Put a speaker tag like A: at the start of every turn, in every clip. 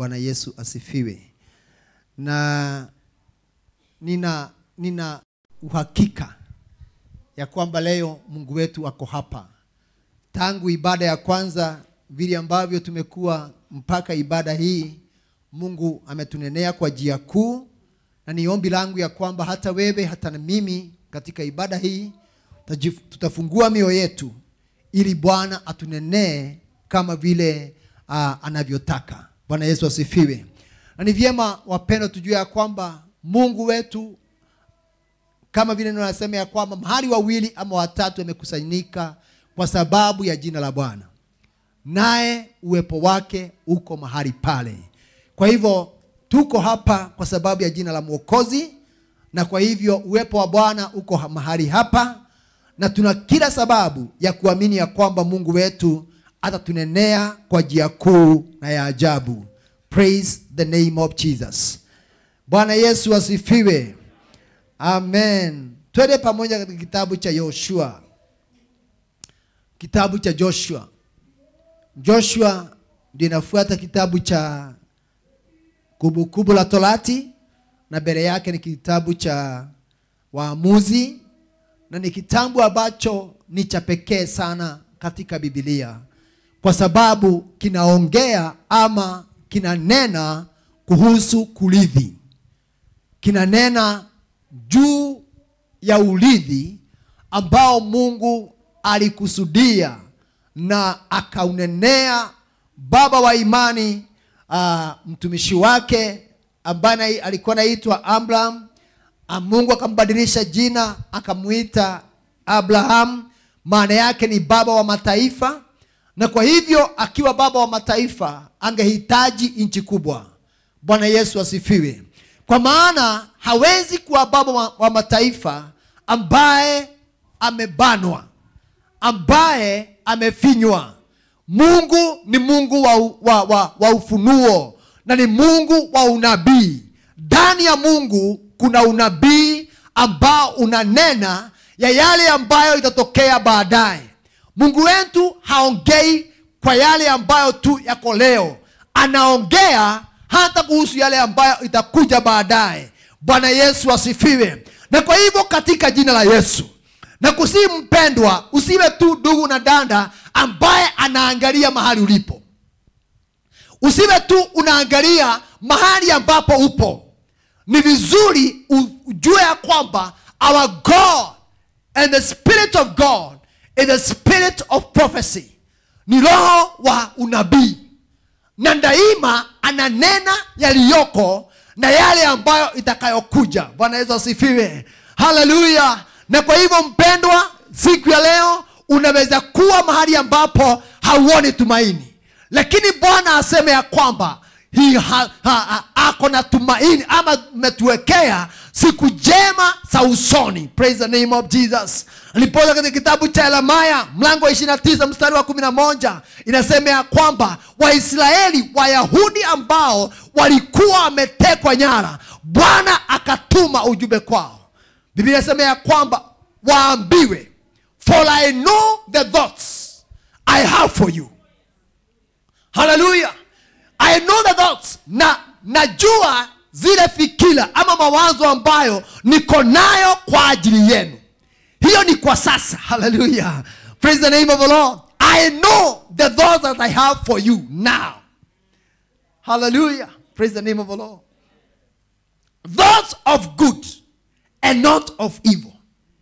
A: Bwana Yesu asifiwe. Na nina nina uhakika ya kwamba leo Mungu wetu ako hapa. Tangu ibada ya kwanza vile ambavyo tumekuwa mpaka ibada hii, Mungu ametunenea kwa njia kuu, na ni ombi langu ya kwamba hata wewe hata na mimi katika ibada hii tajif- tutafungua mioyo yetu ili Bwana atunenee kama vile uh, anavyotaka. Bwana Yesu asifiwe. Na ni vyema wapendwa, tujue ya kwamba Mungu wetu kama vile neno nasema ya kwamba mahali wawili ama watatu wamekusanyika kwa sababu ya jina la Bwana, naye uwepo wake uko mahali pale. Kwa hivyo tuko hapa kwa sababu ya jina la Mwokozi, na kwa hivyo uwepo wa Bwana uko ha- mahali hapa, na tuna kila sababu ya kuamini ya kwamba Mungu wetu atatunenea kwa njia kuu na ya ajabu. Praise the name of Jesus. Bwana Yesu asifiwe. Amen. Twende pamoja katika kitabu cha Yoshua, kitabu cha Joshua. Joshua ndio inafuata kitabu cha Kumbukumbu la Torati, na mbele yake ni kitabu cha Waamuzi, na ni kitabu ambacho ni cha pekee sana katika Biblia kwa sababu kinaongea ama kinanena kuhusu kurithi kinanena juu ya urithi ambao Mungu alikusudia na akaunenea baba wa imani uh, mtumishi wake ambaye alikuwa anaitwa Abraham. Ah, Mungu akambadilisha jina akamuita Abraham, maana yake ni baba wa mataifa, na kwa hivyo akiwa baba wa mataifa angehitaji nchi kubwa. Bwana Yesu asifiwe. Kwa maana hawezi kuwa baba wa, wa mataifa ambaye amebanwa, ambaye amefinywa. Mungu ni Mungu wa, wa, wa, wa ufunuo na ni Mungu wa unabii. Ndani ya Mungu kuna unabii ambao unanena ya yale ambayo itatokea baadaye. Mungu wetu haongei kwa yale ambayo tu yako leo, anaongea hata kuhusu yale ambayo itakuja baadaye. Bwana Yesu asifiwe. Na kwa hivyo katika jina la Yesu na kusii, mpendwa, usiwe tu ndugu na danda ambaye anaangalia mahali ulipo, usiwe tu unaangalia mahali ambapo upo. Ni vizuri u- ujue ya kwamba our God and the spirit of God is the spirit of prophecy, ni roho wa unabii na daima ananena yaliyoko na yale ambayo itakayokuja. Bwana Yesu asifiwe, haleluya. Na kwa hivyo mpendwa, siku ya leo unaweza kuwa mahali ambapo hauoni tumaini, lakini Bwana aseme ya kwamba hi- ha- ha- ha- ako na tumaini ama metuwekea siku njema za usoni. Praise the name of Jesus. Alipoza katika kitabu cha Yeremia mlango wa 29 mstari wa 11 inasema ya kwamba Waisraeli Wayahudi ambao walikuwa wametekwa nyara, Bwana akatuma ujumbe kwao. Biblia inasema ya kwamba waambiwe, for I know the thoughts I have for you haleluya i know the thoughts na najua zile fikira ama mawazo ambayo niko nayo kwa ajili yenu hiyo ni kwa sasa haleluya praise the name of the lord i know the thoughts that i have for you now haleluya praise the name of the lord thoughts of good and not of evil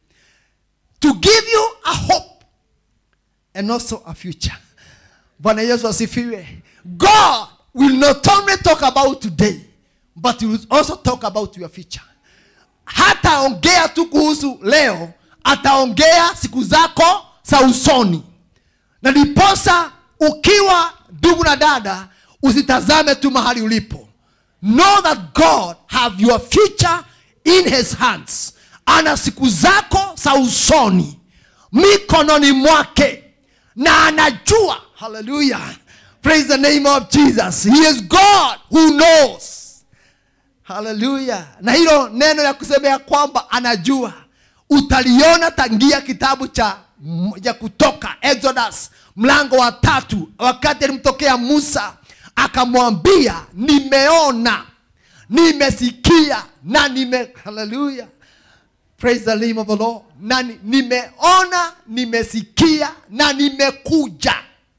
A: to give you a hope and also a future bwana yesu asifiwe god will not only talk about today but he will also talk about your future hataongea tu kuhusu leo ataongea siku zako za usoni na ndiposa ukiwa ndugu na dada usitazame tu mahali ulipo know that god have your future in his hands ana siku zako za usoni mikononi mwake na anajua haleluya praise the name of jesus he is god who knows haleluya na hilo neno ya kusema ya kwamba anajua utaliona tangia kitabu cha ya kutoka exodus mlango wa tatu wakati alimtokea musa akamwambia nimeona nimesikia na nime haleluya praise the name of the lord na ni- nimeona nimesikia na nimekuja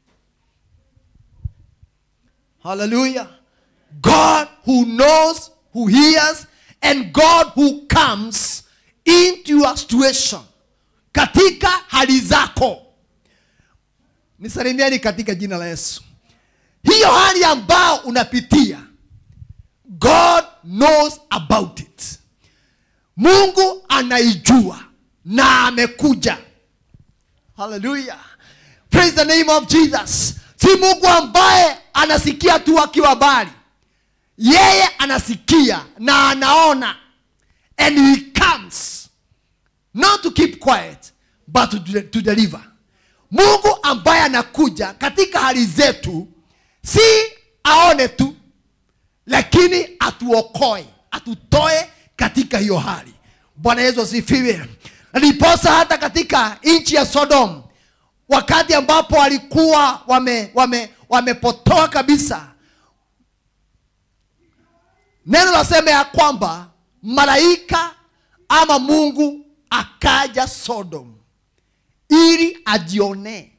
A: haleluya god who knows who hears and god who comes into your situation katika hali zako nisalimieni katika jina la yesu hiyo hali ambao unapitia god knows about it mungu anaijua na amekuja haleluya praise the name of jesus si mungu ambaye anasikia tu akiwa mbali yeye anasikia na anaona and he comes not to keep quiet but to, de- to deliver mungu ambaye anakuja katika hali zetu si aone tu lakini atuokoe atutoe katika hiyo hali bwana yesu asifiwe na ndiposa hata katika nchi ya sodom wakati ambapo walikuwa wame wame wamepotoa kabisa neno lasema ya kwamba malaika ama mungu akaja sodom ili ajionee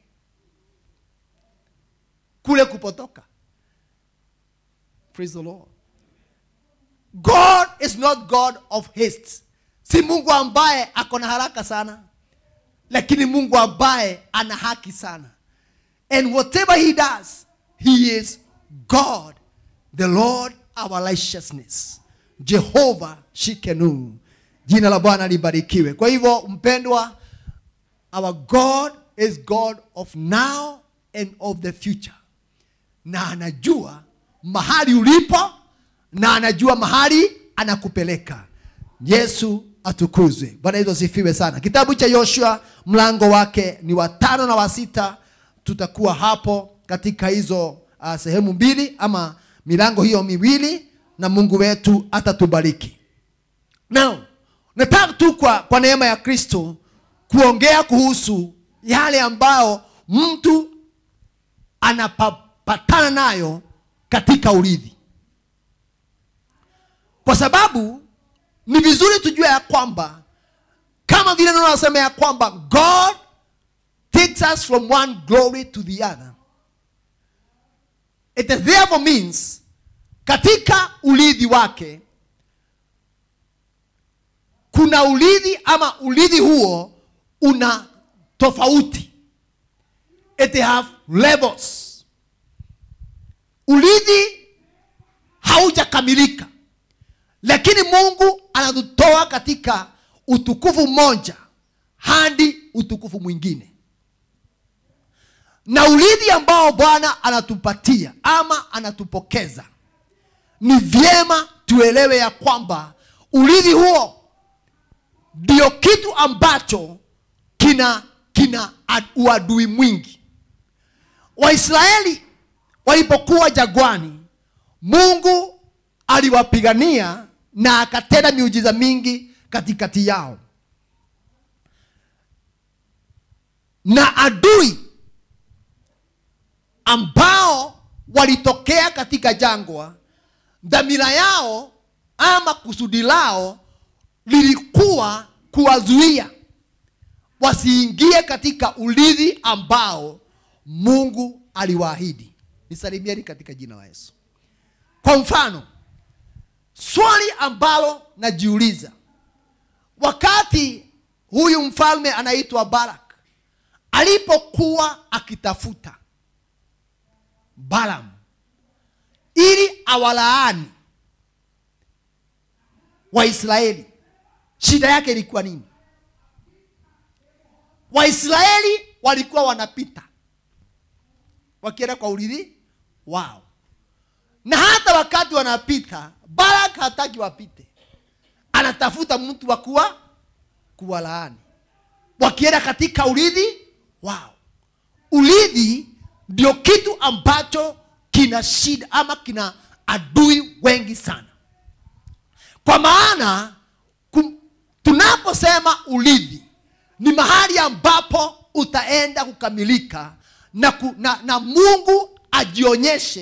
A: kule kupotoka praise the lord god is not god of haste si mungu ambaye ako na haraka sana lakini mungu ambaye ana haki sana and whatever he does he is god the lord our righteousness jehova shikenu jina la bwana libarikiwe kwa hivyo mpendwa our god is god of now and of the future na anajua mahali ulipo na anajua mahali anakupeleka yesu atukuzwe bwana yesu asifiwe sana kitabu cha yoshua mlango wake ni wa tano na wa sita tutakuwa hapo katika hizo uh, sehemu mbili ama milango hiyo miwili na mungu wetu atatubariki now nataka tu kwa, kwa neema ya kristo kuongea kuhusu yale ambayo mtu anapatana nayo katika urithi kwa sababu ni vizuri tujue ya kwamba kama vile neno nasema ya kwamba god takes us from one glory to the other it therefore means katika urithi wake kuna urithi ama urithi huo una tofauti it have levels urithi haujakamilika lakini mungu anatutoa katika utukufu mmoja hadi utukufu mwingine na urithi ambao bwana anatupatia ama anatupokeza ni vyema tuelewe ya kwamba urithi huo ndio kitu ambacho kina kina ad- uadui mwingi waisraeli walipokuwa jagwani mungu aliwapigania na akatenda miujiza mingi katikati yao na adui ambao walitokea katika jangwa dhamira yao ama kusudi lao lilikuwa kuwazuia wasiingie katika urithi ambao mungu aliwaahidi nisalimieni katika jina la yesu kwa mfano swali ambalo najiuliza wakati huyu mfalme anaitwa barak alipokuwa akitafuta balam ili awalaani waisraeli shida yake ilikuwa nini waisraeli walikuwa wanapita wakienda kwa urithi wao na hata wakati wanapita barak hataki wapite anatafuta mtu wa kuwa kuwalaani wakienda katika urithi wao urithi ndio kitu ambacho kina shida ama kina adui wengi sana kwa maana kum- tunaposema urithi ni mahali ambapo utaenda kukamilika na, ku, na, na mungu ajionyeshe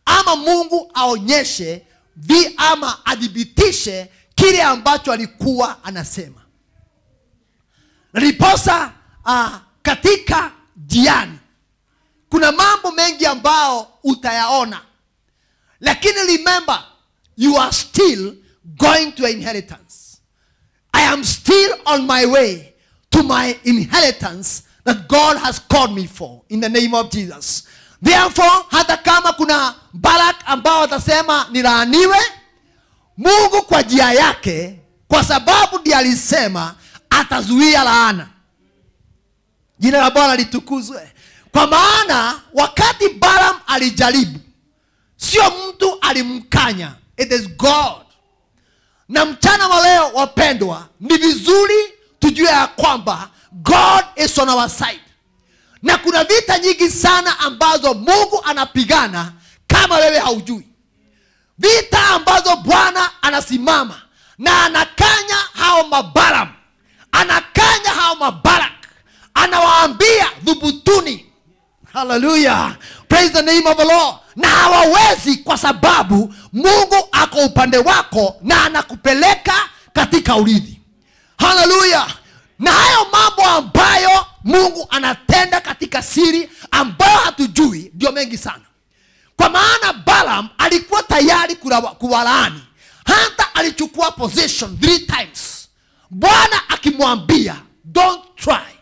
A: ama mungu aonyeshe vi ama adhibitishe kile ambacho alikuwa anasema na ndiposa uh, katika jiani kuna mambo mengi ambao utayaona lakini remember you are still going to inheritance i am still on my way to my inheritance that god has called me for in the name of jesus therefore hata kama kuna barak ambao watasema nilaaniwe mungu kwa njia yake kwa sababu ndiye alisema atazuia laana jina la bwana litukuzwe kwa maana wakati balam alijaribu sio mtu alimkanya it is god na mchana wa leo wapendwa ni vizuri tujue ya kwamba god is on our side na kuna vita nyingi sana ambazo mungu anapigana kama wewe haujui vita ambazo bwana anasimama na anakanya hao mabaram anakanya hao mabarak anawaambia dhubutuni haleluya praise the name of the lord na hawawezi kwa sababu mungu ako upande wako na anakupeleka katika urithi haleluya na hayo mambo ambayo mungu anatenda katika siri ambayo hatujui ndio mengi sana kwa maana balam alikuwa tayari kulawa- kuwalaani hata alichukua position three times bwana akimwambia don't try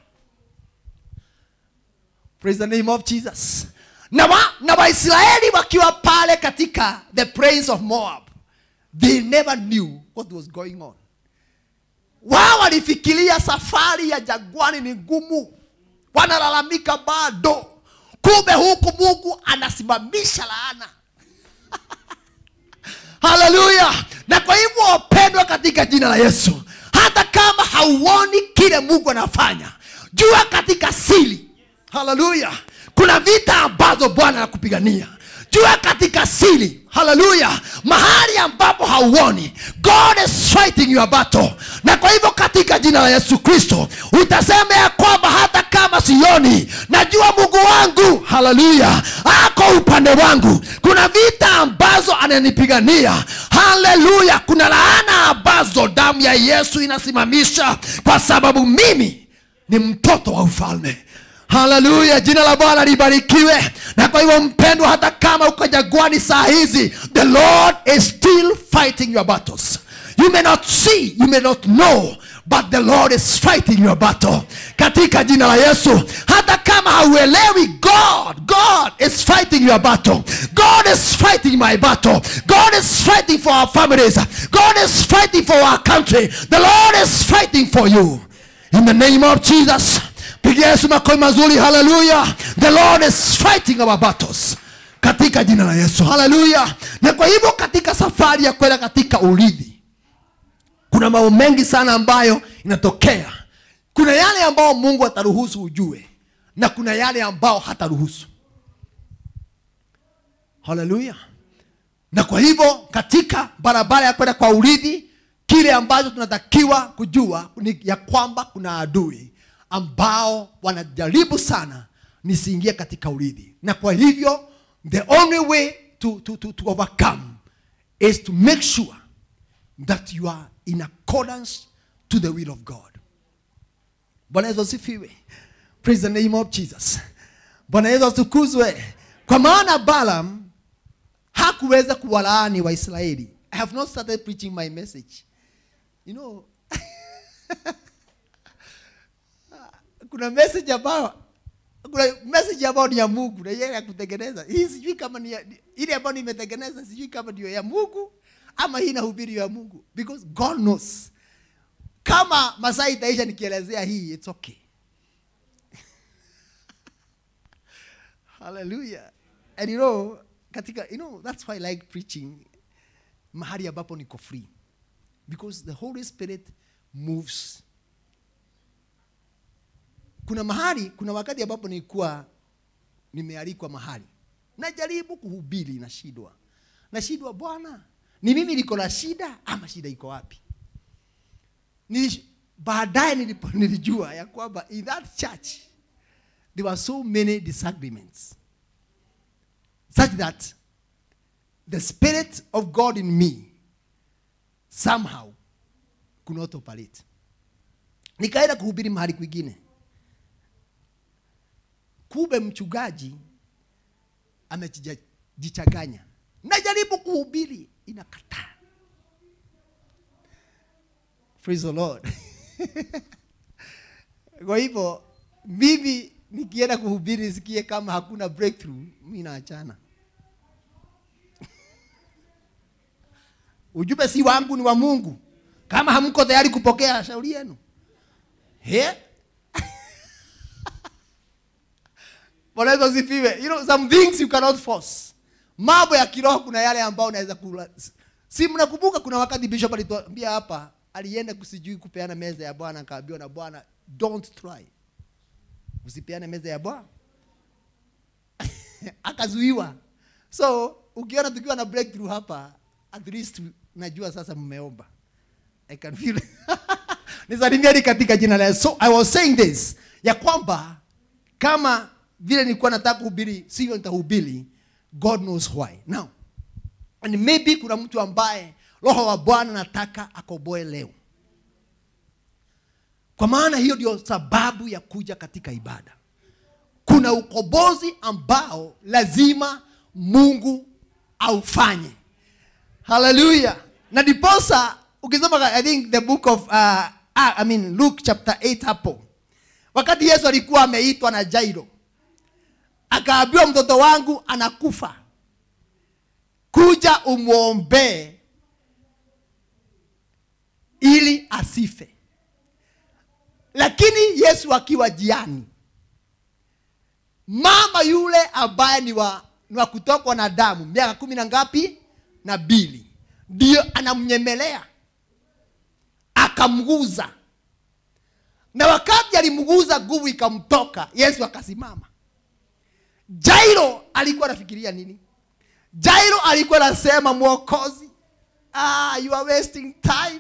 A: praise the name of jesus na, wa, na waisraeli wakiwa pale katika the praise of moab they never knew what was going on wao walifikiria safari ya jagwani ni ngumu wanalalamika bado kumbe huku mungu anasimamisha laana haleluya na kwa hivyo wapendwa katika jina la yesu hata kama hauoni kile mungu anafanya jua katika siri haleluya kuna vita ambazo bwana anakupigania jua katika siri haleluya mahali ambapo hauoni god is fighting your battle na kwa hivyo katika jina la yesu kristo utasema ya kwamba hata kama sioni najua mungu wangu haleluya ako upande wangu kuna vita ambazo ananipigania haleluya kuna laana ambazo damu ya yesu inasimamisha kwa sababu mimi ni mtoto wa ufalme haleluya jina la bwana libarikiwe na kwa hivyo mpendwa hata kama uko jagwani saa hizi the lord is still fighting your battles you may not see you may not know but the lord is fighting your battle katika jina la yesu hata kama hauelewi god god is fighting your battle god is fighting my battle god is fighting for our families god is fighting for our country the lord is fighting for you in the name of jesus pigia yesu makofi mazuri haleluya the lord is fighting our battles katika jina la yesu haleluya na kwa hivyo katika safari ya kwenda katika urithi kuna mambo mengi sana ambayo inatokea kuna yale ambayo mungu ataruhusu ujue na kuna yale ambao hataruhusu haleluya na kwa hivyo katika barabara ya kwenda kwa urithi kile ambacho tunatakiwa kujua ni ya kwamba kuna adui ambao wanajaribu sana nisiingie katika urithi na kwa hivyo the only way to, to, to, to overcome is to make sure that you are in accordance to the will of god bwana yesu asifiwe praise the name of jesus bwana yesu atukuzwe kwa maana balam hakuweza kuwalaani waisraeli i have not started preaching my message you know kuna message ambayo kuna message ambayo ni ya mungu na yeye ya kutengeneza hii sijui kama ni ya- ile ambayo nimetengeneza sijui kama ndio ya mungu ama hii nahubiri ya mungu because god knows kama masaa itaisha nikielezea hii it's okay hallelujah and you know katika you know that's why i like preaching mahali ambapo niko free because the holy spirit moves kuna mahali kuna wakati ambapo nilikuwa nimealikwa mahali najaribu kuhubiri nashindwa nashindwa bwana ni mimi niko na shida ama shida iko wapi Nilish- baadaye nilipo- nilijua ya kwamba in that church there were so many disagreements such that the spirit of god in me somehow could not operate nikaenda kuhubiri mahali kwingine kumbe mchungaji amejichanganya najaribu kuhubiri inakataa praise the lord kwa hivyo mimi nikienda kuhubiri nisikie kama hakuna breakthrough mi naachana ujumbe si wangu ni wa mungu kama hamko tayari kupokea shauri yenu He? Bwana Yesu asifiwe. You know, some things you cannot force. Mambo ya kiroho kuna yale ambayo unaweza kula. Si mnakumbuka kuna wakati bishop alituambia hapa alienda kusijui kupeana meza ya Bwana akaambiwa na Bwana don't try. Usipeane meza ya Bwana. Akazuiwa. So ukiona tukiwa na breakthrough hapa at least najua sasa mmeomba. I can feel nisalimieni katika jina la Yesu. So I was saying this ya kwamba kama vile nilikuwa nataka kuhubiri sivyo nitahubiri god knows why now and maybe kuna mtu ambaye roho wa bwana nataka akoboe leo kwa maana hiyo ndio sababu ya kuja katika ibada kuna ukombozi ambao lazima mungu aufanye haleluya na diposa ukisoma i think the book of uh, uh, i mean luke chapter 8 hapo wakati yesu alikuwa ameitwa na jairo akaambiwa mtoto wangu anakufa kuja umwombee ili asife lakini yesu akiwa jiani mama yule ambaye ni wa, ni wa kutokwa na damu miaka kumi na ngapi na mbili ndio anamnyemelea akamguza na wakati alimguza nguvu ikamtoka yesu akasimama jairo alikuwa anafikiria nini jairo alikuwa anasema mwokozi ah, you are wasting time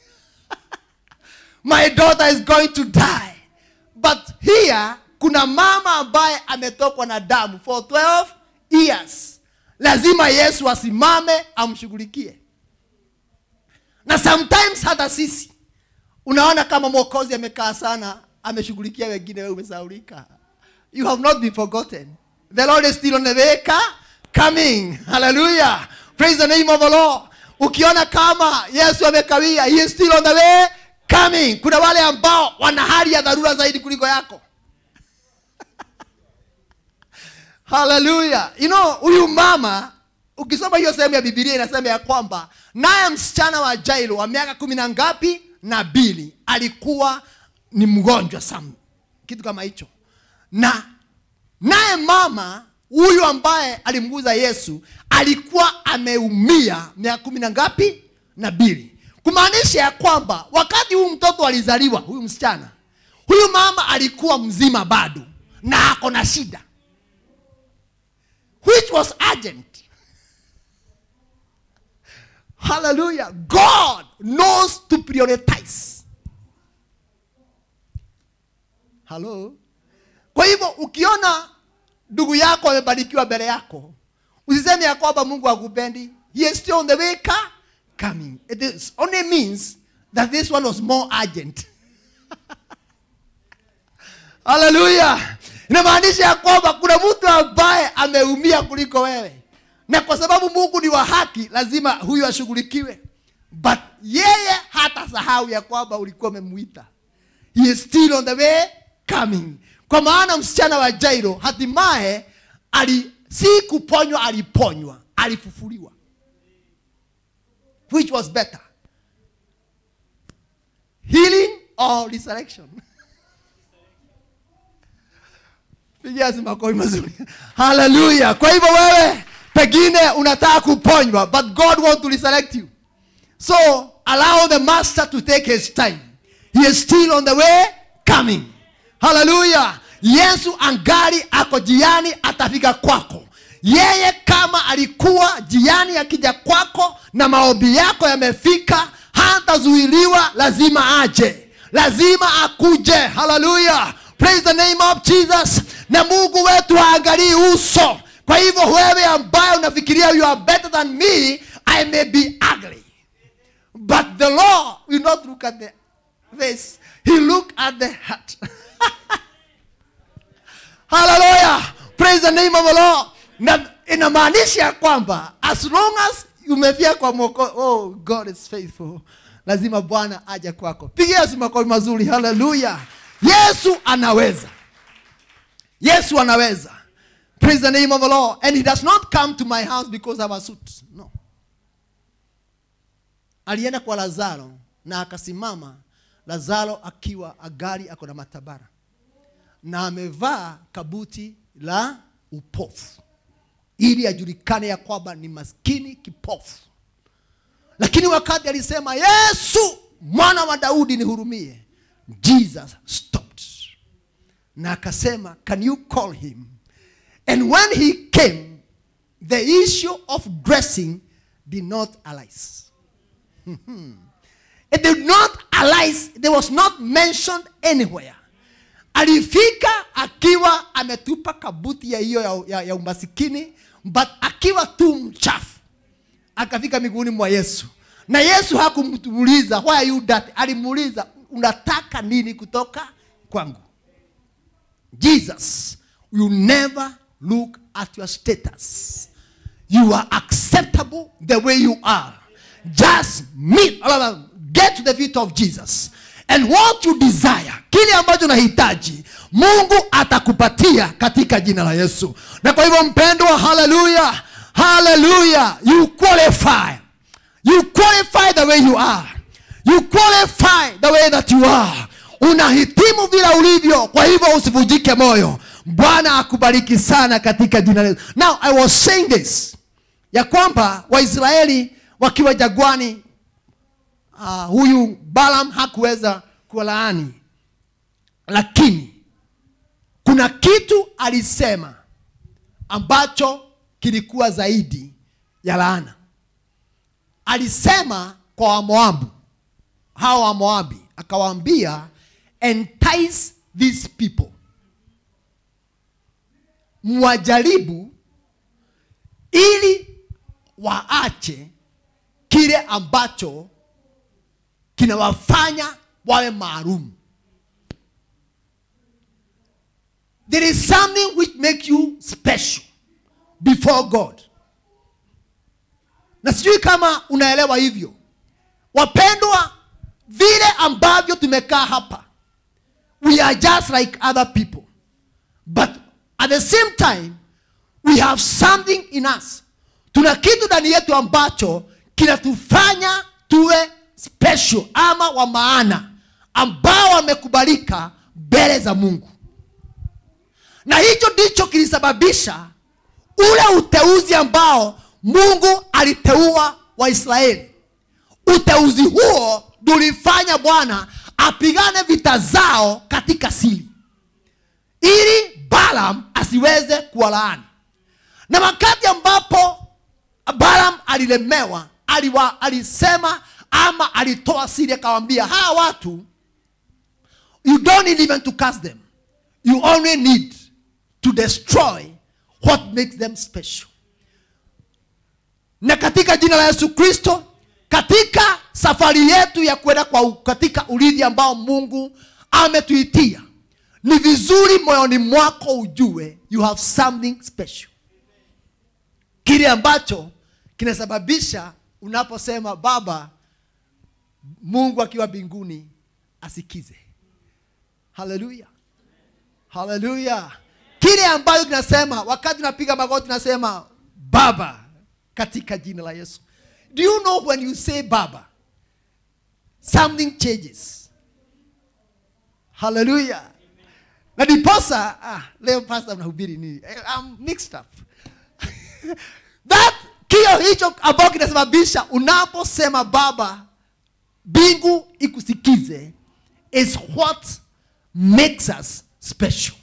A: my daughter is going to die but here kuna mama ambaye ametokwa na damu for 12 years lazima yesu asimame amshughulikie na sometimes hata sisi unaona kama mwokozi amekaa sana ameshughulikia wengine wewe umesaulika you have not been forgotten the lord is still on the way ka- coming hallelujah praise the name of the lord ukiona kama yesu amekawia he is still on the way coming kuna wale ambao wana hali ya dharura zaidi kuliko yako haleluya you know huyu mama ukisoma hiyo sehemu ya bibilia inasema ya kwamba naye msichana wa jairo wa miaka kumi na ngapi na mbili alikuwa ni mgonjwa sam kitu kama hicho na naye mama huyu ambaye alimguza yesu alikuwa ameumia miaka kumi na ngapi na mbili kumaanisha ya kwamba wakati huyu mtoto alizaliwa huyu msichana huyu mama alikuwa mzima bado na ako na shida which was urgent hallelujah god knows to prioritize halo kwa hivyo ukiona ndugu yako amebarikiwa mbele yako usiseme ya kwamba mungu akupendi he is still on the way ka coming it is only means that this one was more urgent haleluya inamaanisha ya kwamba kuna mtu ambaye ameumia kuliko wewe na kwa sababu mungu ni wa haki lazima huyu ashughulikiwe but yeye hata sahau ya kwamba ulikuwa umemwita he is still on the way coming kwa maana msichana wa jairo hatimaye ali si kuponywa aliponywa alifufuliwa which was better healing or resurrection pigia si makofi mazuri haleluya kwa hivyo wewe pengine unataka kuponywa but god want to resurrect you so allow the master to take his time he is still on the way coming haleluya yesu angali ako jiani atafika kwako yeye kama alikuwa jiani akija kwako na maombi yako yamefika hatazuiliwa lazima aje lazima akuje haleluya praise the name of jesus na mungu wetu haangalii uso kwa kwa hivyo wewe ambaye unafikiria you are better than me i may be ugly but the law will not look at the face he look at the heart haleluya praise the name of the lord na inamaanisha ya kwamba as long as umefia kwa moko oh god is faithful lazima bwana aje kwako pigia yesu makofi mazuri haleluya yesu anaweza yesu anaweza praise the name of the lord and he does not come to my house because I have a suit no alienda kwa lazaro na akasimama lazaro akiwa agari ako na matabara na amevaa kabuti la upofu ili ajulikane ya kwamba ni maskini kipofu lakini wakati alisema yesu mwana wa daudi nihurumie jesus stopped na akasema can you call him and when he came the issue of dressing did not arise it did not arise there was not mentioned anywhere alifika akiwa ametupa kabuti ya hiyo ya, ya, ya umasikini but akiwa tu mchafu akafika miguuni mwa yesu na yesu hakumuuliza why are you that alimuuliza unataka nini kutoka kwangu jesus will never look at your status you are acceptable the way you are just meet get to the feet of jesus and what you desire kile ambacho unahitaji mungu atakupatia katika jina la yesu na kwa hivyo mpendwa haleluya haleluya you qualify you qualify the way you are you qualify the way that you are unahitimu vile ulivyo kwa hivyo usivunjike moyo bwana akubariki sana katika jina la yesu now i was saying this ya kwamba waisraeli wakiwa jagwani uh, huyu balam hakuweza kuwalaani lakini kuna kitu alisema ambacho kilikuwa zaidi ya laana alisema kwa wamoabu hawa wamoabi akawaambia entice these people mwajaribu ili waache kile ambacho kinawafanya wawe maalum there is something which make you special before god na sijui kama unaelewa hivyo wapendwa vile ambavyo tumekaa hapa we are just like other people but at the same time we have something in us tuna kitu ndani yetu ambacho kinatufanya tuwe special ama wa maana ambao wamekubalika mbele za mungu na hicho ndicho kilisababisha ule uteuzi ambao mungu aliteua waisraeli uteuzi huo tulifanya bwana apigane vita zao katika siri ili balam asiweze kuwalaani na wakati ambapo balam alilemewa aliwa, alisema ama alitoa siri akawambia hawa watu you don't need even to cast them you only need to destroy what makes them special na katika jina la yesu kristo katika safari yetu ya kwenda kwa katika urithi ambao mungu ametuitia ni vizuri moyoni mwako ujue you have something special kile ambacho kinasababisha unaposema baba mungu akiwa mbinguni asikize haleluya haleluya kile ambacho kinasema wakati unapiga magoti nasema baba katika jina la yesu do you know when you say baba something changes haleluya na diposa ah, leo pasta mnahubiri nini I'm mixed up that kio hicho ambao kinasababisha unaposema baba mbingu ikusikize is what makes us special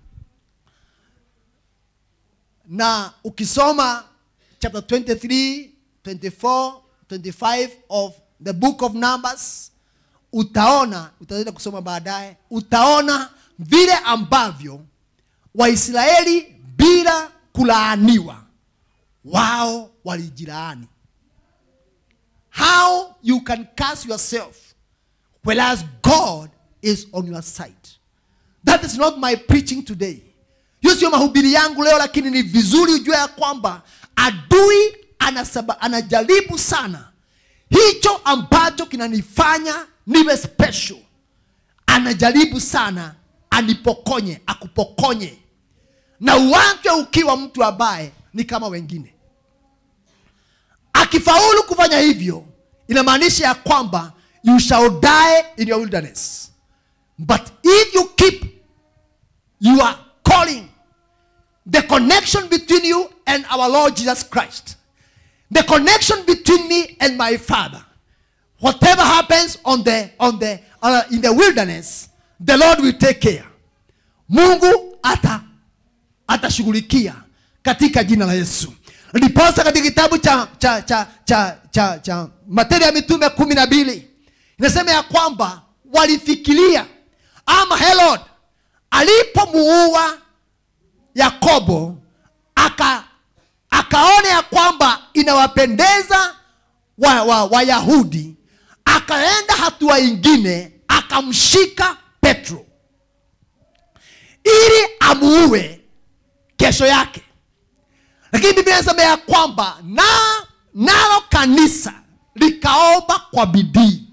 A: na ukisoma chapter 23 24 25 of the book of numbers utaona utaenda kusoma baadaye utaona vile ambavyo waisraeli bila kulaaniwa wao walijilaani how you can curse yourself whereas god is on your side that is not my preaching today hiyo sio mahubiri yangu leo lakini ni vizuri ujue ya kwamba adui anasaba, anajaribu sana hicho ambacho kinanifanya niwe special anajaribu sana anipokonye akupokonye na uanze ukiwa mtu ambaye ni kama wengine akifaulu kufanya hivyo inamaanisha ya kwamba you shall die in your wilderness but if you keep your calling the connection between you and our lord jesus christ the connection between me and my father whatever happens on the on the uh, in the wilderness the lord will take care mungu ata atashughulikia katika jina la yesu ndiposa katika kitabu cha cha cha cha cha, cha matendo ya mitume kumi na mbili inasema ya kwamba walifikiria ama herod alipomuua yakobo aka akaona ya kwamba inawapendeza wayahudi wa, Wayahudi, akaenda hatua ingine akamshika petro ili amuue kesho yake lakini biblia inasema ya kwamba na nalo kanisa likaomba kwa bidii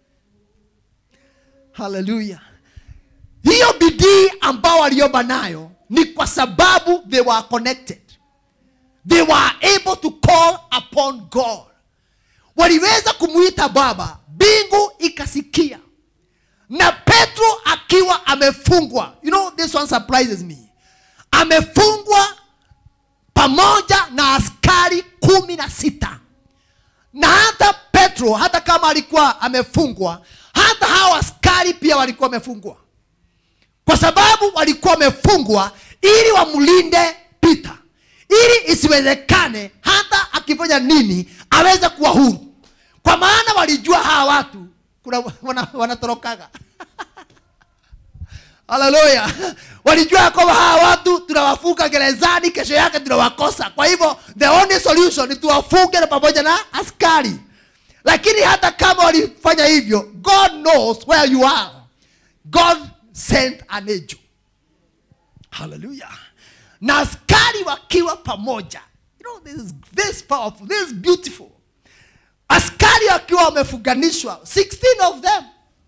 A: haleluya hiyo bidii ambao waliomba nayo ni kwa sababu they were connected they were able to call upon god waliweza kumwita baba mbingu ikasikia na petro akiwa amefungwa you know this one surprises me amefungwa pamoja na askari kumi na sita na hata petro hata kama alikuwa amefungwa hata hao askari pia walikuwa wamefungwa kwa sababu walikuwa wamefungwa ili wamlinde pita ili isiwezekane hata akifanya nini aweze kuwa huru kwa maana walijua hawa watu kuna wana- wanatorokaga haleluya walijua ya kwamba hawa watu tunawafunga gerezani kesho yake tunawakosa kwa hivyo the only solution ni tuwafunge na pamoja na askari lakini hata kama walifanya hivyo god knows where you are god sent an angel haleluya na askari wakiwa pamoja you know, this is, this is powerful this is beautiful askari wakiwa wamefunganishwa 16 of them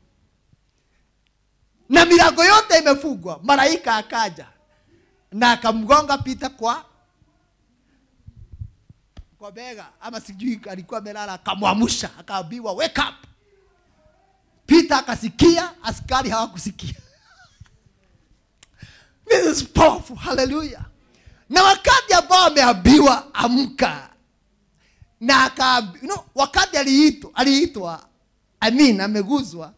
A: na milango yote imefungwa malaika akaja na akamgonga pita kwa kwa bega ama sijui alikuwa amelala akamwamsha akaambiwa wake up pita akasikia askari hawakusikia this is powerful hallelujah na wakati ambao ameambiwa amka na aka you know, wakati aliitwa aliitwa i mean ameguzwa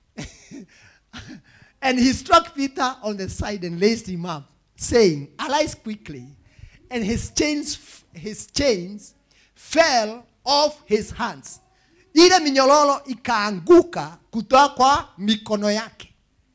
A: and he struck peter on the side and raised him up saying arise quickly and his chains his chains fell off his hands ile minyororo ikaanguka kutoka kwa mikono yake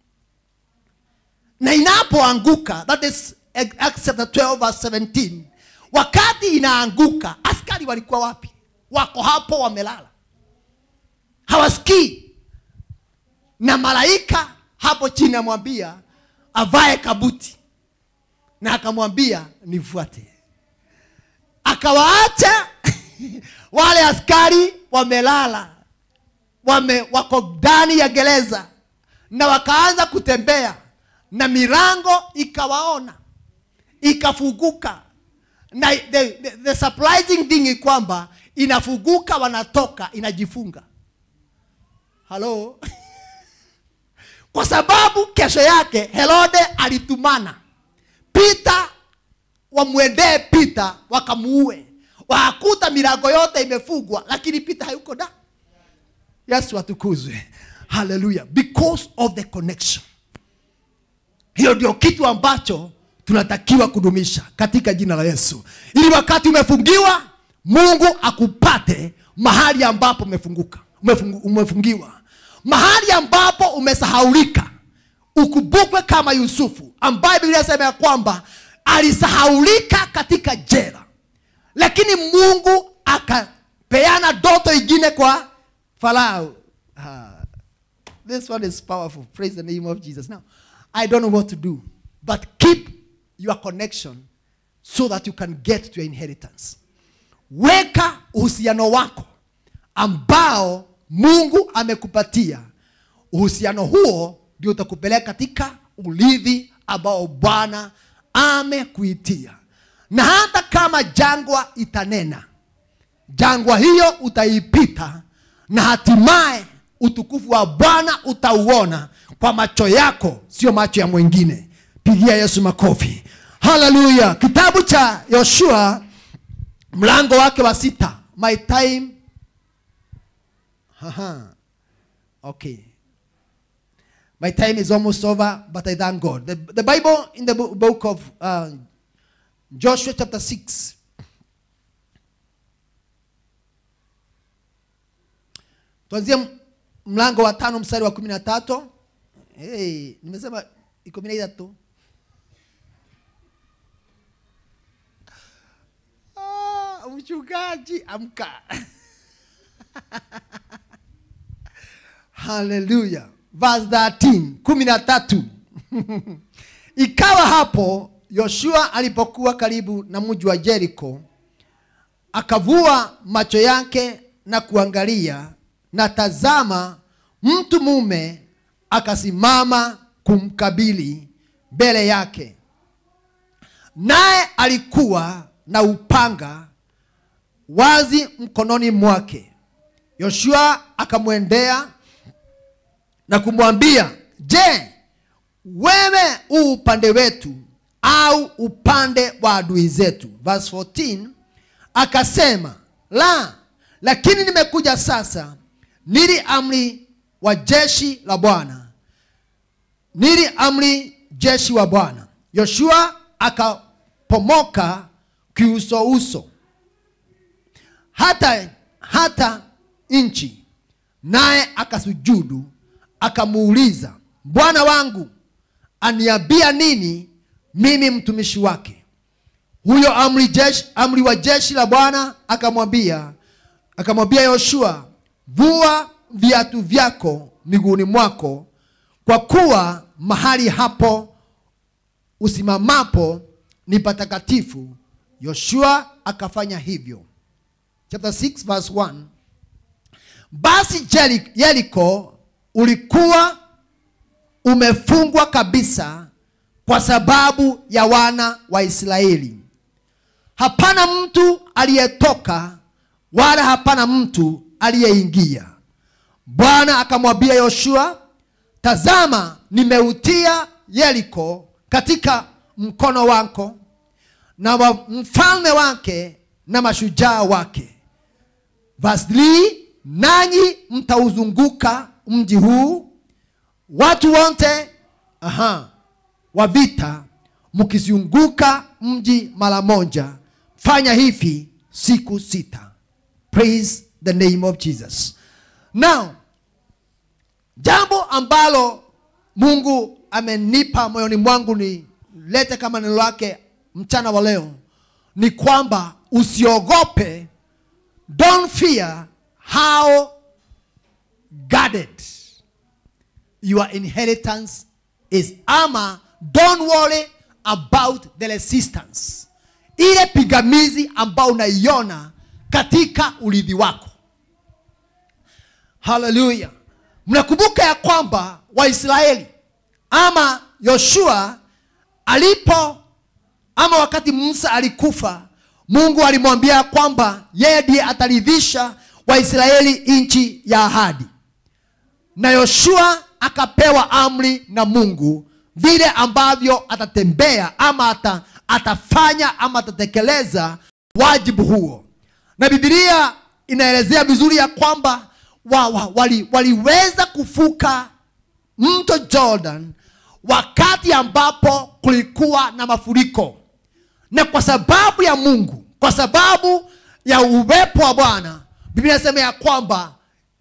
A: na inapoanguka that is Acts chapter 12 verse 17 wakati inaanguka askari walikuwa wapi wako hapo wamelala hawasikii na malaika hapo chini amwambia avae kabuti na akamwambia nifuate akawaacha wale askari wamelala wame, wako ndani ya gereza na wakaanza kutembea na milango ikawaona ikafunguka na the, the, the surprising thing ni kwamba inafunguka wanatoka inajifunga halo kwa sababu kesho yake herode alitumana pita wamwendee pita wakamuue wakuta milango yote imefungwa lakini pita hayuko da yesu atukuzwe haleluya because of the connection hiyo ndio kitu ambacho tunatakiwa kudumisha katika jina la yesu ili wakati umefungiwa mungu akupate mahali ambapo umefunguka umefungu, umefungiwa mahali ambapo umesahaulika ukumbukwe kama yusufu ambaye biblia inasema ya kwamba alisahaulika katika jela lakini mungu akapeana doto ingine kwa farao ah, this one is powerful praise the name of jesus now i don't know what to do but keep your connection so that you can get to your inheritance weka uhusiano wako ambao mungu amekupatia uhusiano huo ndio utakupeleka katika ulithi ambao bwana amekuitia na hata kama jangwa itanena jangwa hiyo utaipita na hatimaye utukufu wa bwana utauona kwa macho yako sio macho ya mwingine pigia yesu makofi haleluya kitabu cha yoshua mlango wake wa sita my time Aha. okay my time is almost over but i thank god the, the bible in the bo- book of uh, joshua chapter 6 tuanzie m- mlango wa tano mstari wa kumi na tatu hey, nimesema kumi na tatu Ah, mchungaji amka haleluya verse 13 kumi na tatu ikawa hapo yoshua alipokuwa karibu na mji wa jeriko akavua macho yake na kuangalia na tazama mtu mume akasimama kumkabili mbele yake naye alikuwa na upanga wazi mkononi mwake yoshua akamwendea na kumwambia je wewe u upande wetu au upande wa adui zetu verse 14 akasema la lakini nimekuja sasa nili amri wa jeshi la bwana nili amri jeshi wa bwana yoshua akapomoka kiusouso hata hata nchi naye akasujudu akamuuliza bwana wangu aniambia nini mimi mtumishi wake huyo amri, jeshi, amri wa jeshi la bwana akamwambia akamwambia yoshua vua viatu vyako miguuni mwako kwa kuwa mahali hapo usimamapo ni patakatifu yoshua akafanya hivyo chapter 6 verse 1 basi Jeri- yeriko ulikuwa umefungwa kabisa kwa sababu ya wana wa israeli hapana mtu aliyetoka wala hapana mtu aliyeingia bwana akamwambia yoshua tazama nimeutia yeriko katika mkono wako na wa mfalme wake na mashujaa wake Verse 3, nanyi mtauzunguka mji huu watu wote aha, wa vita mkizunguka mji mara moja fanya hivi siku sita praise the name of jesus now jambo ambalo mungu amenipa moyoni mwangu ni lete kama neno lake mchana wa leo ni kwamba usiogope don't fear how guarded your inheritance is ama don't worry about the resistance ile pigamizi ambao unaiona katika urithi wako haleluya mnakumbuka ya kwamba waisraeli ama yoshua alipo ama wakati musa alikufa mungu alimwambia ya kwamba yeye ndiye ataridhisha waisraeli nchi ya ahadi na yoshua akapewa amri na mungu vile ambavyo atatembea ama ata, atafanya ama atatekeleza wajibu huo na bibilia inaelezea vizuri ya kwamba wa, wa, wali, waliweza kufuka mto jordan wakati ambapo kulikuwa na mafuriko na kwa sababu ya mungu kwa sababu ya uwepo wa bwana biblia inasema ya kwamba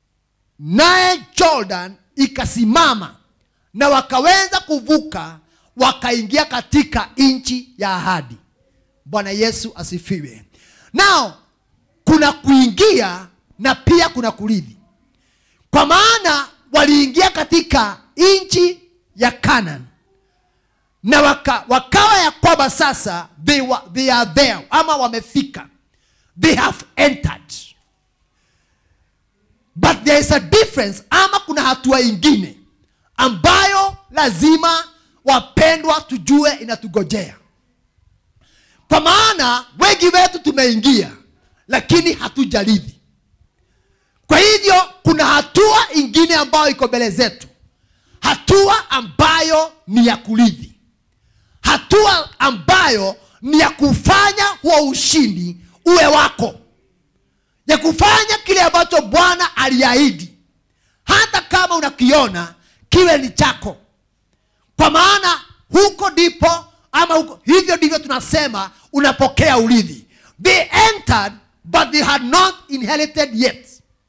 A: naye jordan ikasimama na wakaweza kuvuka wakaingia katika nchi ya ahadi bwana yesu asifiwe nao kuna kuingia na pia kuna kurithi kwa maana waliingia katika nchi ya Canaan na waka, wakawa ya kwamba sasa they, were, they are there ama wamefika they have entered but there is a difference ama kuna hatua ingine ambayo lazima wapendwa tujue inatugojea kwa maana wengi wetu tumeingia lakini hatujarithi kwa hivyo kuna hatua ingine ambayo iko mbele zetu hatua ambayo ni ya kurithi hatua ambayo ni ya kufanya huo ushindi uwe wako ya kufanya kile ambacho bwana aliahidi hata kama unakiona kiwe ni chako kwa maana huko ndipo ama huko, hivyo ndivyo tunasema unapokea urithi they entered but they had not inherited yet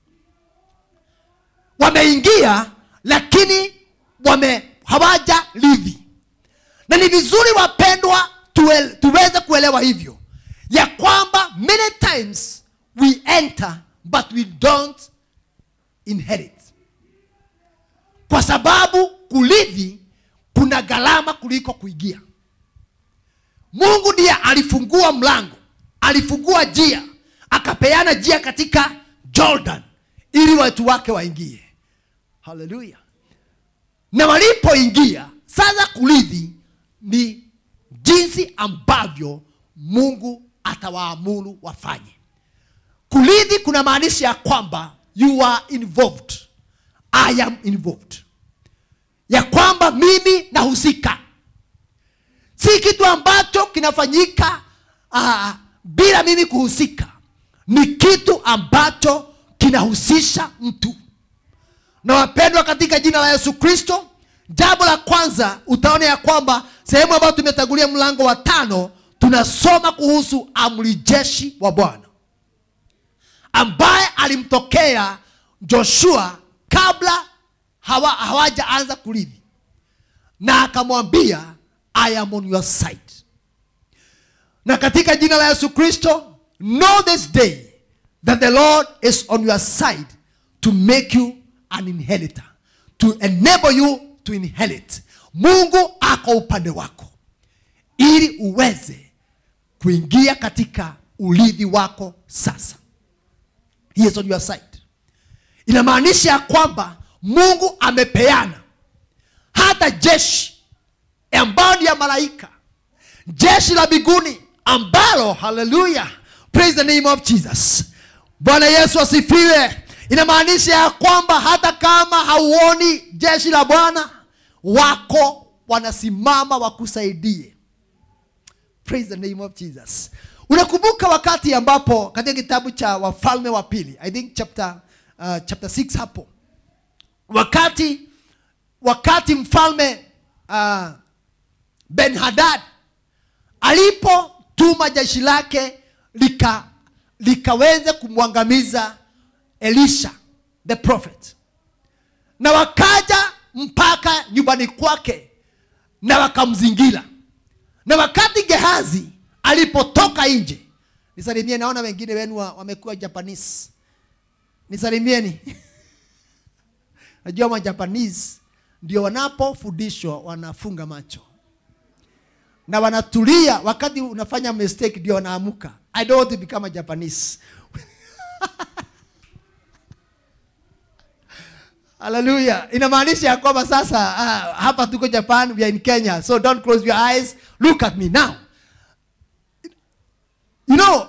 A: wameingia lakini wame hawaja rithi na ni vizuri wapendwa tuwe, tuweze kuelewa hivyo ya kwamba many times we enter but we don't inherit kwa sababu kurithi kuna gharama kuliko kuingia mungu ndiye alifungua mlango alifungua njia akapeana njia katika jordan ili watu wake waingie haleluya na walipoingia sasa kurithi ni jinsi ambavyo mungu atawaamuru wafanye kurithi kuna maanisha ya kwamba you are involved i am involved ya kwamba mimi nahusika si kitu ambacho kinafanyika uh, bila mimi kuhusika ni kitu ambacho kinahusisha mtu na wapendwa katika jina la yesu kristo jambo la kwanza utaona ya kwamba sehemu ambayo tumetangulia mlango wa tano tunasoma kuhusu amri jeshi wa bwana ambaye alimtokea joshua kabla hawa, hawajaanza kurithi na akamwambia i am on your side na katika jina la yesu kristo know this day that the lord is on your side to make you an inheritor to enable you to inherit mungu ako upande wako ili uweze kuingia katika urithi wako sasa he is on your side inamaanisha ya kwamba mungu amepeana hata jeshi ambayo ni ya malaika jeshi la biguni ambalo haleluya praise the name of jesus bwana yesu asifiwe inamaanisha ya kwamba hata kama hauoni jeshi la bwana wako wanasimama wakusaidie praise the name of jesus unakumbuka wakati ambapo katika kitabu cha wafalme wa pili i think chapter, uh, chapter 6 hapo wakati wakati mfalme uh, ben hadad alipotuma jeshi lake lika likaweze kumwangamiza elisha the prophet na wakaja mpaka nyumbani kwake na wakamzingira na wakati gehazi alipotoka nje nisalimie naona wengine wenu wa- wamekuwa japanese nisalimieni najua majapanese ndio wanapofundishwa wanafunga macho na wanatulia wakati unafanya mistake ndio wanaamuka i don't want to become a japanese haleluya inamaanisha ya kwamba sasa ah, hapa tuko japan we are in kenya so don't close your eyes look at me now you know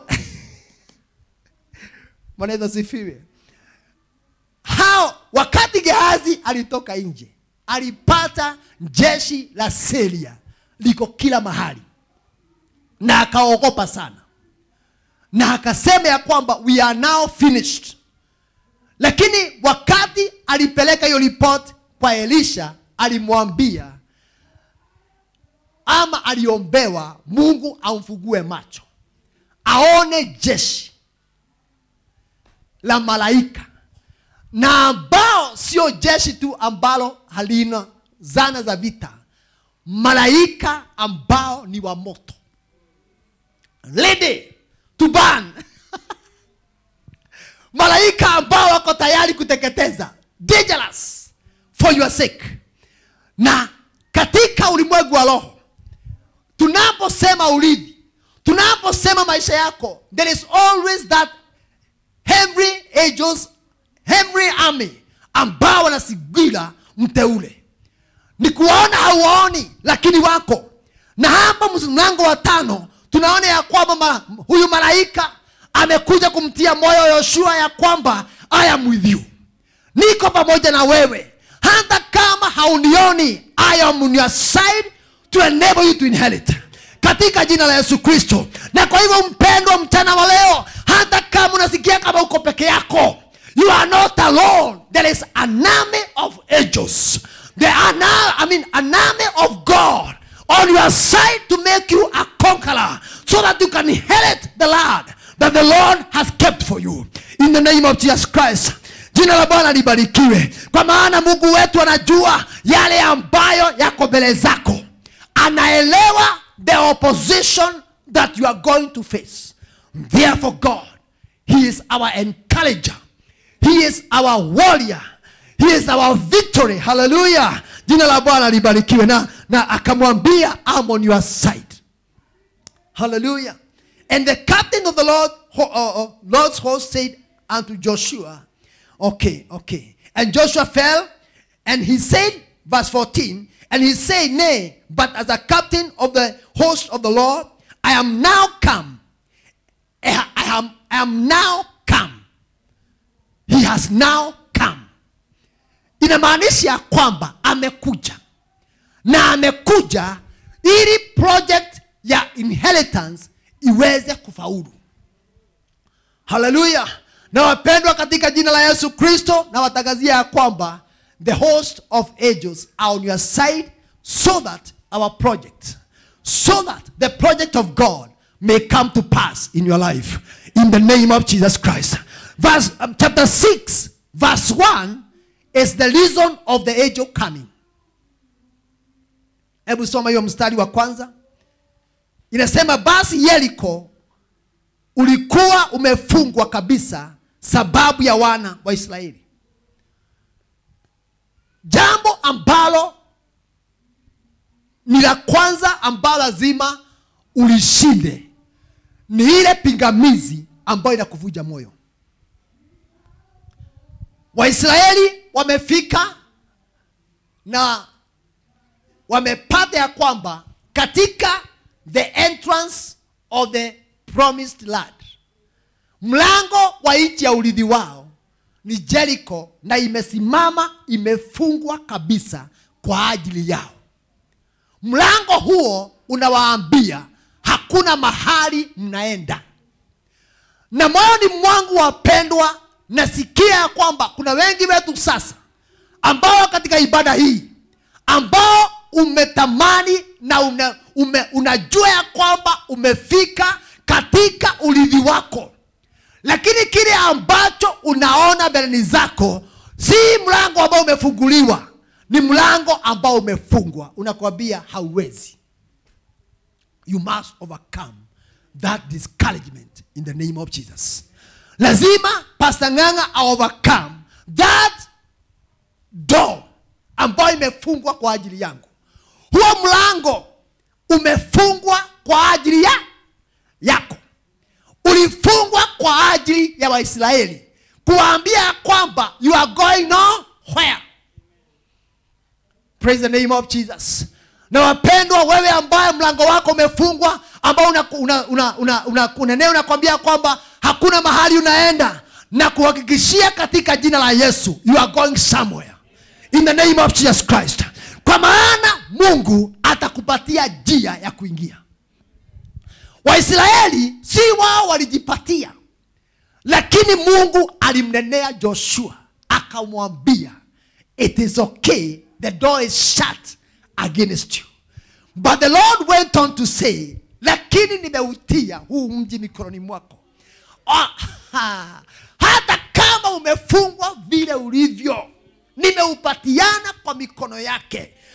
A: mwanaweza sifiwe hao wakati gehazi alitoka nje alipata jeshi la seria liko kila mahali na akaogopa sana na akasema ya kwamba we are now finished lakini wakati alipeleka hiyo ripoti kwa elisha alimwambia ama aliombewa mungu amfugue macho aone jeshi la malaika na ambao sio jeshi tu ambalo halina zana za vita malaika ambao ni wa moto ready to burn malaika ambao wako tayari kuteketeza dangerous for your sake na katika ulimwengu wa roho tunaposema urithi tunaposema maisha yako there is always that every angels every army ambao wanasigira mteule ni kuwaona hauwaoni lakini wako na hapa mlango wa tano tunaona ya kwamba ma, huyu malaika amekuja kumtia moyo yoshua ya kwamba i am with you niko pamoja na wewe hata kama haunioni i am on your side to enable you to inherit katika jina la yesu kristo na kwa hivyo mpendwa mchana wa leo hata kama unasikia kama uko peke yako you are not alone there is an army of angels there are now, I mean, an army of god on your side to make you a conqueror so that you can inherit the land that the lord has kept for you in the name of jesus christ jina la bwana libarikiwe kwa maana mungu wetu anajua yale ambayo yako mbele zako anaelewa the opposition that you are going to face therefore god he is our encourager he is our warrior he is our victory haleluya jina la bwana libarikiwe na, na akamwambia I'm on your side hallelujah and the captain of the lord ho- uh, uh, lord's host said unto joshua okay okay and joshua fell and he said verse 14 and he said nay but as a captain of the host of the lord i am now come i I am, I am now come he has now come inamaanisha ya kwamba amekuja na amekuja ili project ya inheritance iweze kufaulu haleluya na wapendwa katika jina la yesu kristo na watangazia ya kwamba the host of angels are on your side so that our project so that the project of god may come to pass in your life in the name of jesus christ verse um, chapter 6 verse 1 is the reason of the angel coming hebu soma hiyo mstari wa kwanza inasema basi yeriko ulikuwa umefungwa kabisa sababu ya wana wa israeli jambo ambalo ni la kwanza ambalo lazima ulishinde ni ile pingamizi ambayo inakuvunja moyo waisraeli wamefika na wamepata ya kwamba katika the entrance of the promised land mlango wa nchi ya urithi wao ni jericho na imesimama imefungwa kabisa kwa ajili yao mlango huo unawaambia hakuna mahali mnaenda na moyoni mwangu wapendwa nasikia ya kwamba kuna wengi wetu sasa ambao katika ibada hii ambao umetamani na una, ume, unajua ya kwamba umefika katika urithi wako lakini kile ambacho unaona mbeleni zako si mlango ambao umefunguliwa ni mlango ambao umefungwa unakwambia hauwezi you must overcome that discouragement in the name of jesus lazima pastor ng'anga overcome that door ambayo imefungwa kwa ajili yangu huo mlango umefungwa kwa ajili ya yako ulifungwa kwa ajili ya waisraeli kuwaambia ya kwamba you are going nowhere praise the name of jesus na wapendwa wewe ambaye mlango wako umefungwa ambao una, una, una, una, una, unenea unakwambia kwamba hakuna mahali unaenda na kuhakikishia katika jina la yesu you are going somewhere in the name of jesus christ kwa maana mungu atakupatia njia ya kuingia waisraeli si wao walijipatia lakini mungu alimnenea joshua akamwambia it is okay the door is shut against you but the lord went on to say lakini nimeutia huu mji mikononi mwako Ah, ha, hata kama umefungwa vile ulivyo nimeupatiana kwa mikono yake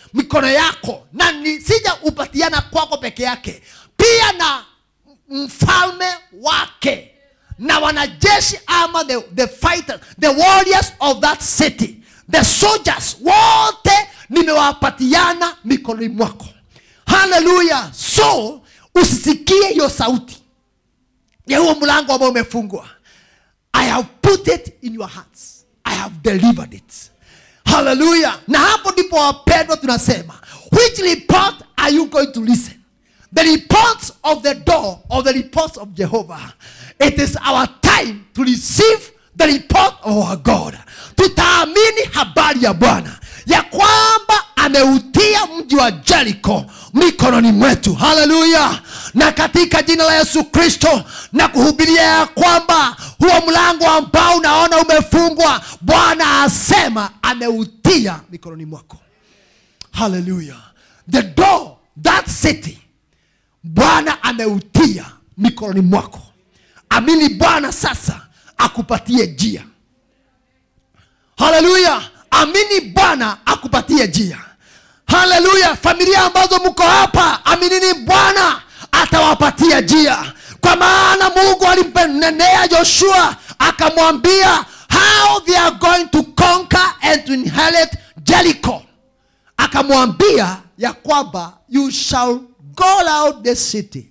A: mikono yako na nisija upatiana kwako peke yake pia na mfalme wake na wanajeshi ama the, the fighters the warriors of that city the soldiers wote nimewapatiana mikononi mwako haleluya so usisikie hiyo sauti ya huo mlango ambao umefungwa i have put it in your hearts i have delivered it haleluya na hapo ndipo wapendwa tunasema which report are you going to listen the reports of the door of the reports of jehovah it is our time to receive the report of our god tutaamini habari ya bwana ya kwamba ameutia mji wa jeriko mikononi mwetu haleluya na katika jina la yesu kristo na kuhubiria ya kwamba huo mlango ambao unaona umefungwa bwana asema ameutia mikononi mwako haleluya the door that city bwana ameutia mikononi mwako amini bwana sasa akupatie jia haleluya amini bwana akupatie jia haleluya familia ambazo mko hapa aminini bwana atawapatia jia kwa maana mungu alimpenenea joshua akamwambia how they are going to conquer and to inherit jericho akamwambia ya kwamba you shall go out the city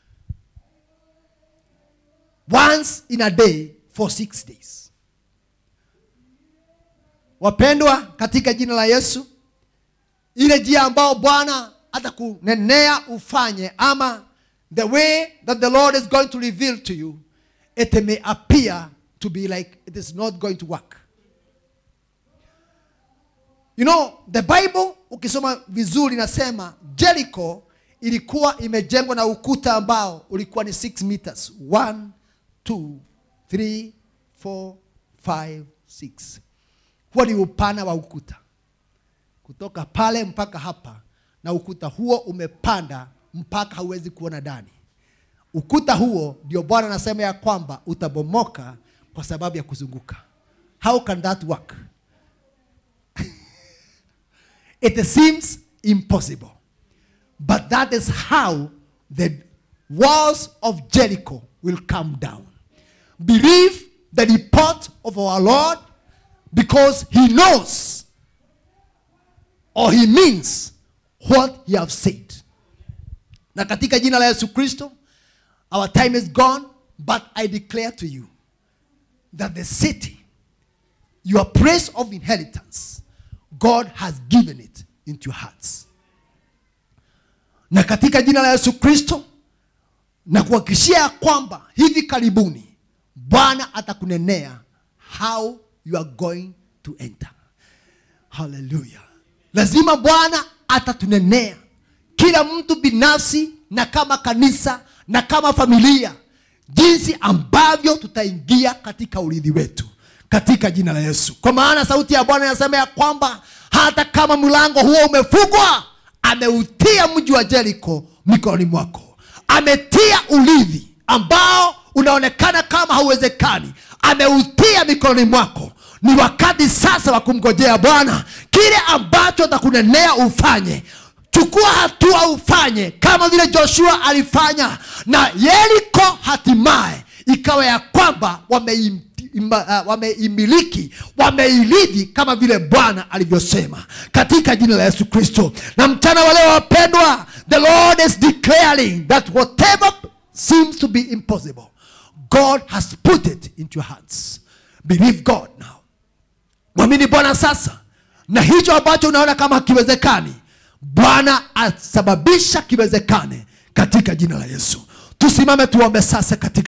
A: once in a day for six days wapendwa katika jina la yesu ile njia ambao bwana atakunenea ufanye ama the way that the lord is going to reveal to you it may appear to be like it is not going to work you know the bible ukisoma vizuri nasema jericho ilikuwa imejengwa na ukuta ambao ulikuwa ni 6 meters 1 2 3 4 5 6 huo ni upana wa ukuta kutoka pale mpaka hapa na ukuta huo umepanda mpaka hauwezi kuona ndani ukuta huo ndio bwana anasema ya kwamba utabomoka kwa sababu ya kuzunguka how can that work it seems impossible but that is how the walls of jericho will come down believe the report of our lord because he knows or he means what he have said na katika jina la yesu kristo our time is gone but i declare to you that the city your place of inheritance god has given it into your hearts na katika jina la yesu kristo na kuhakikishia ya kwamba hivi karibuni bwana atakunenea how you are going to enter haleluya lazima bwana atatunenea kila mtu binafsi na kama kanisa na kama familia jinsi ambavyo tutaingia katika urithi wetu katika jina la yesu kwa maana sauti ya bwana inasema ya kwamba hata kama mlango huo umefungwa ameutia mji wa jeriko mikononi mwako ametia urithi ambao unaonekana kama hauwezekani ameutia mikononi mwako ni wakati sasa wa kumgojea bwana kile ambacho atakunenea ufanye chukua hatua ufanye kama vile joshua alifanya na yeriko hatimaye ikawa ya kwamba wameim ima- uh, wameimiliki wameirithi kama vile bwana alivyosema katika jina la yesu kristo na mchana wa leo wapendwa the lord is declaring that whatever seems to be impossible god has put it into your hands believe god now mwamini bwana sasa na hicho ambacho unaona kama hakiwezekani bwana asababisha kiwezekane katika jina la yesu tusimame tuombe sasa katika